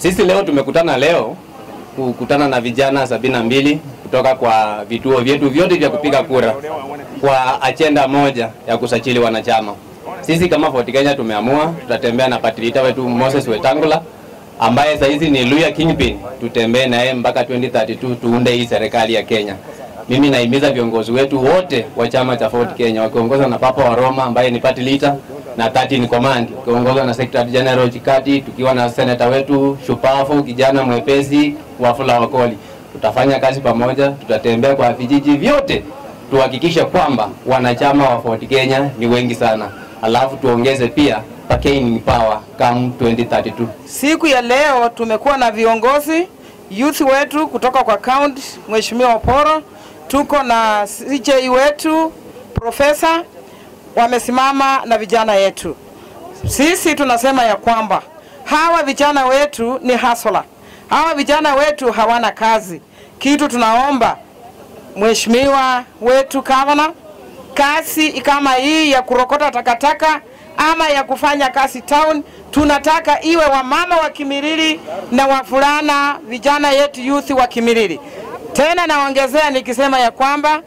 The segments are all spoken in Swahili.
Sisi leo tumekutana leo kukutana na vijana sabini na mbili kutoka kwa vituo vyetu vyote vya kupiga kura kwa ajenda moja ya kusajili wanachama. Sisi kama Ford Kenya tumeamua tutatembea na patilita wetu Moses Wetangula ambaye saizi ni Luya Kingpin, tutembee naye mpaka 2032 tuunde hii serikali ya Kenya. Mimi nahimiza viongozi wetu wote wa chama cha Ford Kenya wakiongozwa na Papa wa Roma ambaye ni party leader na 13 in command, ukiongozwa na Secretary General Chikati, tukiwa na senator wetu shupafu kijana mwepesi Wafula Wakoli. Tutafanya kazi pamoja, tutatembea kwa vijiji vyote tuhakikishe kwamba wanachama wa Ford Kenya ni wengi sana, alafu tuongeze pia bargaining power come 2032. Siku ya leo tumekuwa na viongozi youth wetu kutoka kwa county, Mheshimiwa Oporo, tuko na CJ wetu profesa, wamesimama na vijana yetu. Sisi tunasema ya kwamba hawa vijana wetu ni hasola, hawa vijana wetu hawana kazi. Kitu tunaomba mheshimiwa wetu gavana, kazi kama hii ya kurokota takataka ama ya kufanya kazi town, tunataka iwe wamama wa Kimilili na wavulana vijana yetu youth wa Kimilili. Tena naongezea nikisema ya kwamba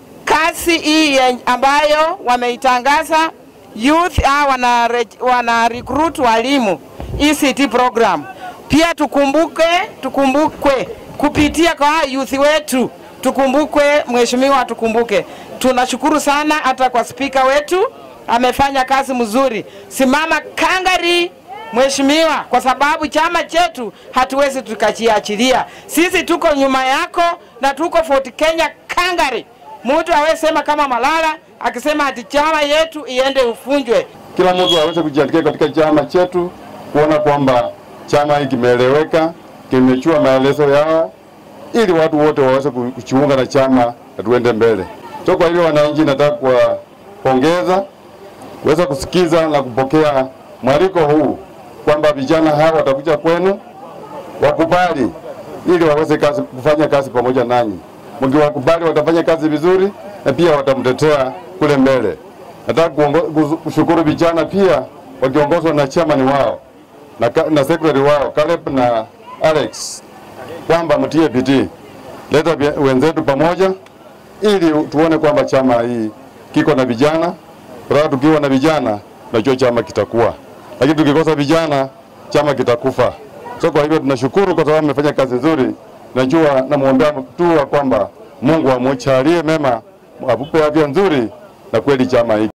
kazi hii ya- ambayo wameitangaza youth ah, wana, re- wana recruit walimu ECT program, pia tukumbuke tukumbukwe kupitia kwa youth wetu tukumbukwe, mheshimiwa, tukumbuke. Tunashukuru sana hata kwa spika wetu amefanya kazi mzuri. Simama kangari mheshimiwa, kwa sababu chama chetu hatuwezi tukachiachilia. Sisi tuko nyuma yako na tuko Fort Kenya kangari. Mtu awesema kama Malala akisema ati chama yetu iende ufunjwe. kila mtu aweze kujiandikisha katika chama chetu, kuona kwamba chama hiki kimeeleweka, kimechua maelezo yao, ili watu wote waweze ku- kujiunga na chama na tuende mbele. So kwa hivyo, wananchi, nataka kuwapongeza kuweza kusikiza na kupokea mwaliko huu kwamba vijana hawa watakuja kwenu, wakubali ili waweze kazi, kufanya kazi pamoja nanyi. Mkiwakubali watafanya kazi vizuri na pia watamtetea kule mbele. Nataka kuongo- kuzu- kushukuru vijana pia wakiongozwa na chairman wao na, ka- na secretary wao Caleb na Alex kwamba mtie bidii, leta vya- wenzetu pamoja ili tuone kwamba chama hii kiko na vijana. Kwa tukiwa na vijana, najua chama kitakuwa, lakini tukikosa vijana, chama kitakufa. So kwa hivyo tunashukuru kwa sababu mmefanya kazi nzuri. Najua namwombea tu kwamba Mungu amwachalie mema, amupe afya nzuri na kweli chama hiki